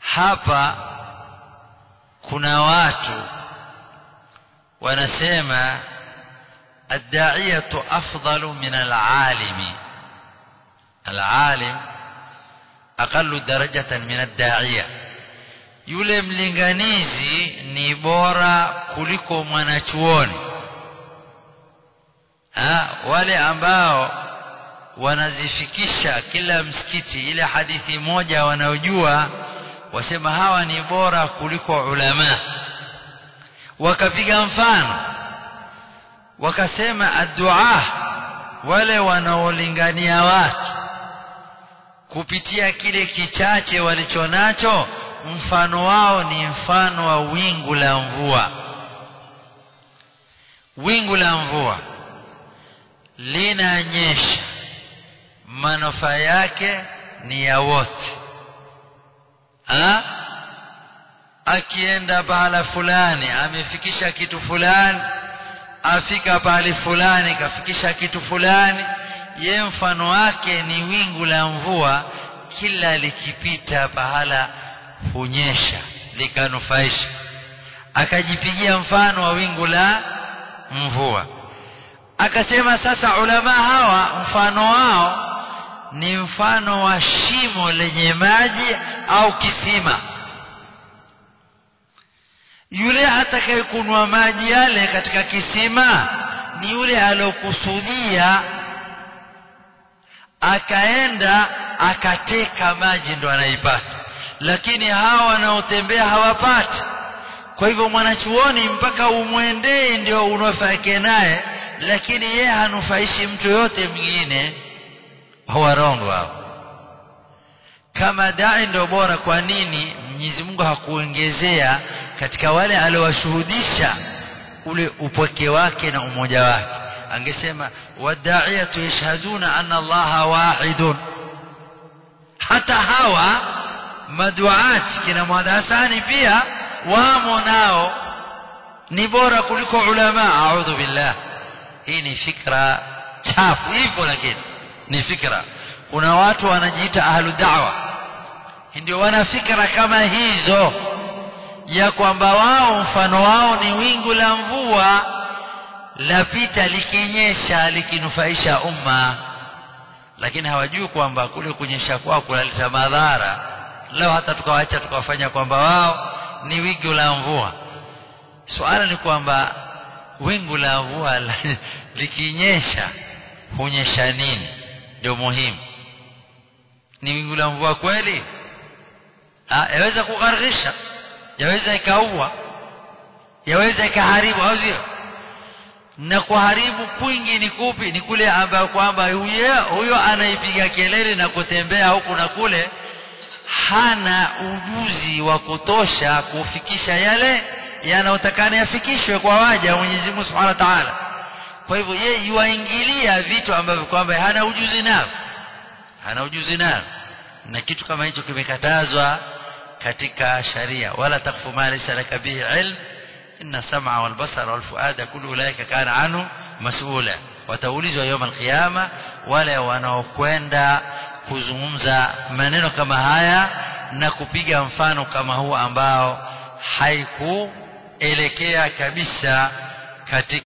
hapa kuna watu wanasema الداعية أفضل من العالم العالم أقل درجة من الداعية yule mlinganizi ni bora kuliko mwanachuoni ha, wale ambao wanazifikisha kila msikiti ile hadithi moja wanaojua wasema hawa ni bora kuliko ulama wakapiga mfano wakasema addua wale wanaolingania watu kupitia kile kichache walichonacho mfano wao ni mfano wa wingu la mvua wingu la mvua linanyesha manufaa yake ni ya wote ha? akienda pahala fulani amefikisha kitu fulani afika pahali fulani kafikisha kitu fulani ye mfano wake ni wingu la mvua kila likipita pahala hunyesha likanufaisha akajipigia mfano wa wingu la mvua akasema sasa ulama hawa mfano wao ni mfano wa shimo lenye maji au kisima yule atakayekunwa maji yale katika kisima ni yule aliyokusudia akaenda akateka maji ndo anaipata lakini hawa wanaotembea hawapati kwa hivyo mwanachuoni mpaka umwendee ndio unufaike naye lakini yeye hanufaishi mtu yote mwingine warongo hao kama dai ndio bora kwa nini Mwenyezi Mungu hakuongezea katika wale aliowashuhudisha ule upweke wake na umoja wake angesema wada'iyatu yashhaduna anna allaha wahidun hata hawa maduat kina mwadasani pia wamo nao ni bora kuliko ulama a'udhu billah hii ni fikra chafu hivyo lakini ni fikra kuna watu wanajiita ahlu da'wa ndio wana fikra kama hizo ya kwamba wao mfano wao ni wingu la mvua lapita likinyesha likinufaisha umma lakini hawajui kwamba kule kunyesha kwao kunaleta madhara leo hata tukawaacha tukawafanya kwamba wao ni wingu la mvua swala ni kwamba wingu la mvua likinyesha hunyesha nini ndio muhimu ni wingu la mvua kweli yaweza kugharisha yaweza ikaua yaweza ikaharibu au sio na kuharibu kwingi ni kupi ni kule ambayo kwamba huyo huyo anaipiga kelele na kutembea huku na kule hana ujuzi wa kutosha kufikisha yale yanayotakana yafikishwe kwa waja Mwenyezi Mungu Subhanahu wa Ta'ala kwa hivyo yeye yuaingilia vitu ambavyo kwamba hana ujuzi navyo hana ujuzi navyo na kitu kama hicho kimekatazwa katika sharia wala takfu ma laysa laka bihi ilm inna sam'a wal basara wal fuada kullu ulaika kana anhu mas'ula wataulizwa يوم القيامه wale wanaokwenda kuzungumza maneno kama haya na kupiga mfano kama huu ambao haikuelekea kabisa katika